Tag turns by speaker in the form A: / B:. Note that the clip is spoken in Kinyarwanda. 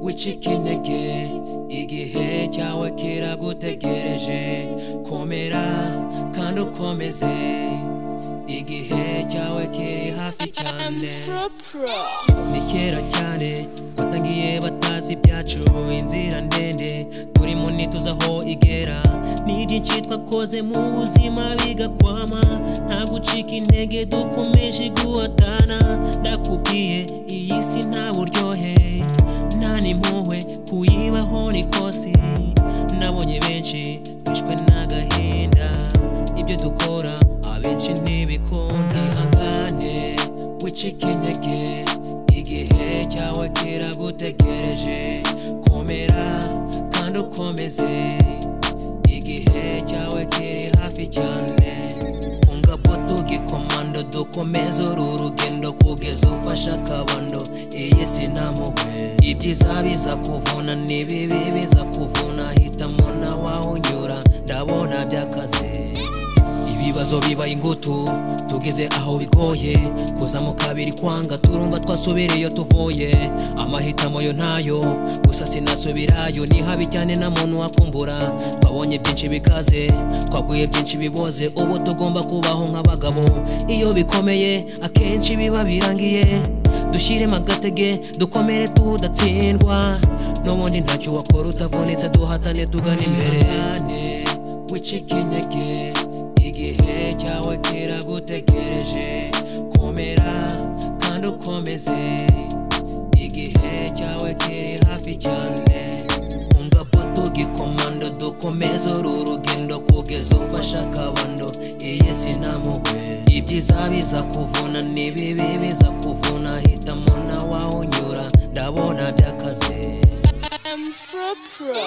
A: guca intege igihe cyawe kiragutegereje komera kandi ukomeze igihe cyawe kiri hafi cyane ni kera cyane batangiye batazi ibyacu inzira ndende turimo ntituzi aho igera ni byinshi twakoze mu buzima bigakwama nta gucika intege dukomeje guhatana ndakubwiye iyi si nta buryohe nta n'impuhwe kuyibaho ni kosi nabonye benshi bishwe n'agahinda ibyo dukora abenshi ntibikunda ihangane wicika intege igihe cyawe kiragutegereje komera kandi ukomeze igihe cyawe kiri hafi cyane ungapo tugikomando dukomeze uru rugendo kugeza ufashe akabando iyi si nta muhwe ibyiza biza kuvuna n'ibibi biza kuvuna hitamo nawe unyura ndabona by'akazi ibibazo biba ingutu tugeze aho bigoye kuzamuka biri kwanga turumva twasubireyo tuvuye amahitamo yo ntayo gusa sinasubirayo ni habi cyane nta muntu wakumbura twabonye byinshi bikaze twaguye byinshi biboze ubu tugomba kubaho nk'abagabo iyo bikomeye akenshi biba birangiye dushyiremo agatege dukomere tudatsindwa n'ubundi ntacyo wakora utavunitse duhatane tugana imbere wicika intege igihe cyawe kiragutegereje komera kandi ukomeze igihe cyawe kiri hafi cyane ungapo tugikomando dukomeze uru rugendo kugeza ufashe akabando iyi si nta muhwe ibyiza biza kuvuna n'ibibi biza kuvuna hitamo nawe unyura ndabona by'akazi
B: I'm so proud.